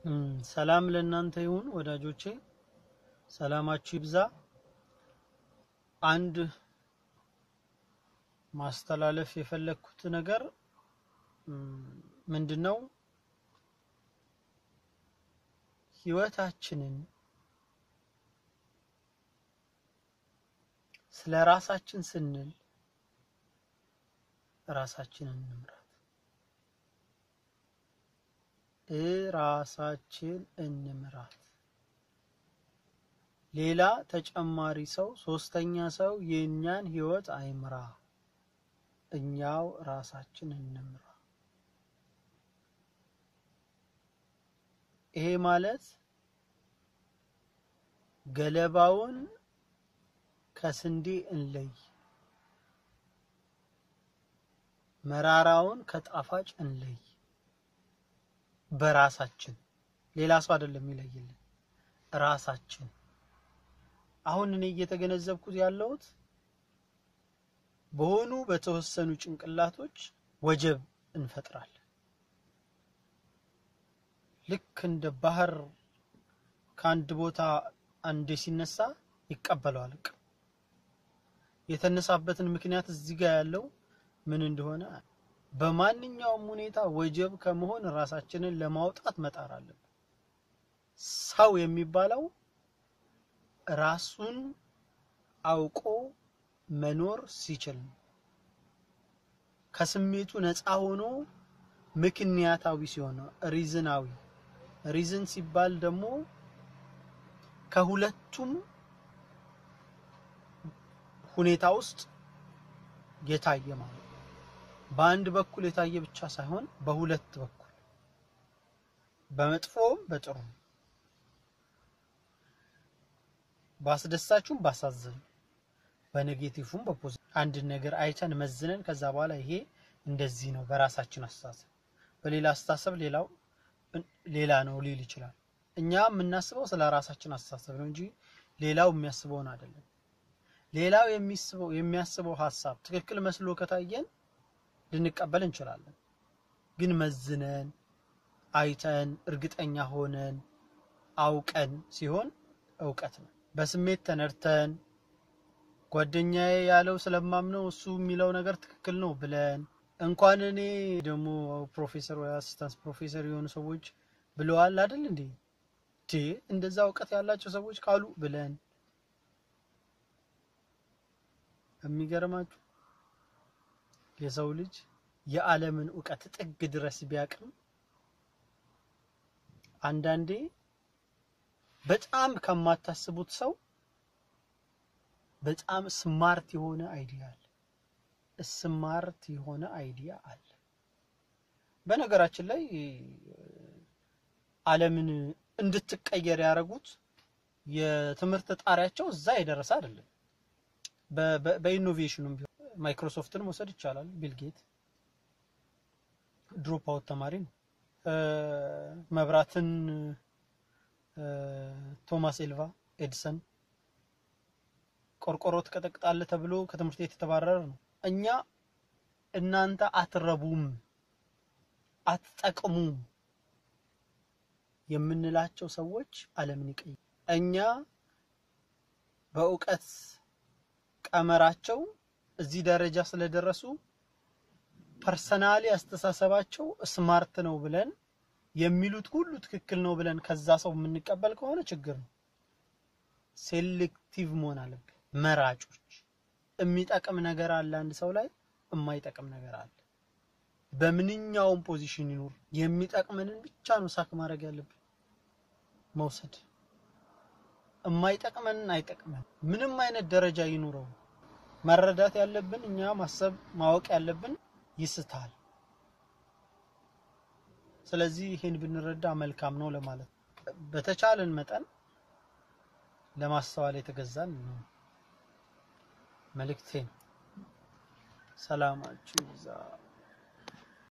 ሰላም ለእናንተ ይሁን ወዳጆቼ፣ ሰላማችሁ ይብዛ። አንድ ማስተላለፍ የፈለግኩት ነገር ምንድን ነው? ህይወታችንን ስለ ራሳችን ስንል ራሳችንን እንምራት። እራሳችን እንምራት። ሌላ ተጨማሪ ሰው ሶስተኛ ሰው የእኛን ህይወት አይምራ። እኛው ራሳችን እንምራ። ይሄ ማለት ገለባውን ከስንዴ እንለይ፣ መራራውን ከጣፋጭ እንለይ። በራሳችን ሌላ ሰው አይደለም የሚለይልን፣ ራሳችን። አሁን እኔ እየተገነዘብኩት ያለሁት በሆኑ በተወሰኑ ጭንቅላቶች ወጀብ እንፈጥራለን። ልክ እንደ ባህር ከአንድ ቦታ አንዴ ሲነሳ ይቀበለዋል። የተነሳበትን ምክንያት እዚህ ጋር ያለው ምን እንደሆነ በማንኛውም ሁኔታ ወጀብ ከመሆን ራሳችንን ለማውጣት መጣር አለብን። ሰው የሚባለው ራሱን አውቆ መኖር ሲችል ነው። ከስሜቱ ነፃ ሆኖ ምክንያታዊ ሲሆን ነው። ሪዝናዊ ሪዝን ሲባል ደግሞ ከሁለቱም ሁኔታ ውስጥ የታየ ማለት ነው። በአንድ በኩል የታየ ብቻ ሳይሆን በሁለት በኩል በመጥፎም በጥሩ ባስደሳችሁም ባሳዘኑ በኔጌቲቭም በፖዚቲቭ አንድ ነገር አይተን መዝነን ከዛ በኋላ ይሄ እንደዚህ ነው በራሳችን አስተሳሰብ፣ በሌላ አስተሳሰብ ሌላው ሌላ ነው ሊል ይችላል። እኛ የምናስበው ስለ ራሳችን አስተሳሰብ ነው እንጂ ሌላው የሚያስበውን አይደለም። ሌላው የሚስበው የሚያስበው ሀሳብ ትክክል መስሎ ከታየን ልንቀበል እንችላለን። ግን መዝነን አይተን እርግጠኛ ሆነን አውቀን ሲሆን እውቀት ነው። በስሜት ተነድተን ጓደኛዬ ያለው ስለማምነው እሱ የሚለው ነገር ትክክል ነው ብለን እንኳን እኔ ደግሞ ፕሮፌሰር ወይ አሲስታንስ ፕሮፌሰር የሆኑ ሰዎች ብለዋል አይደል እንዴ ቴ እንደዛ እውቀት ያላቸው ሰዎች ካሉ ብለን የሚገርማችሁ የሰው ልጅ የዓለምን እውቀት ጥግ ድረስ ቢያቅም አንዳንዴ በጣም ከማታስቡት ሰው በጣም ስማርት የሆነ አይዲያ አለ። ስማርት የሆነ አይዲያ አለ። በነገራችን ላይ ዓለምን እንድትቀየር ያደረጉት የትምህርት ጣሪያቸው እዛ የደረሰ አይደለም። በኢኖቬሽኑም ቢሆን ማይክሮሶፍትን መውሰድ ይቻላል። ቢል ጌት ድሮፕ አውት ተማሪ ነው። መብራትን ቶማስ ኤልቫ ኤድሰን ቆርቆሮ ትቀጠቅጣለህ ተብሎ ከትምህርት ቤት የተባረረ ነው። እኛ እናንተ አትረቡም፣ አትጠቅሙም የምንላቸው ሰዎች ዓለምን ይቀይራል። እኛ በእውቀት ቀመራቸው እዚህ ደረጃ ስለደረሱ ፐርሰናሊ አስተሳሰባቸው ስማርት ነው ብለን የሚሉት ሁሉ ትክክል ነው ብለን ከዛ ሰው የምንቀበል ከሆነ ችግር ነው። ሴሌክቲቭ መሆን አለብን። መራጮች። የሚጠቅም ነገር አለ አንድ ሰው ላይ፣ የማይጠቅም ነገር አለ። በምንኛውም ፖዚሽን ይኑር የሚጠቅመንን ብቻ ነው ሳክ ማድረግ ያለብን መውሰድ። የማይጠቅመንን አይጠቅመን። ምንም አይነት ደረጃ ይኑረው መረዳት ያለብን እኛ ማሰብ ማወቅ ያለብን ይስታል። ስለዚህ ይሄን ብንረዳ መልካም ነው ለማለት በተቻለን መጠን ለማስተዋል የተገዛን ነው መልእክቴ። ሰላማችሁ ይብዛ።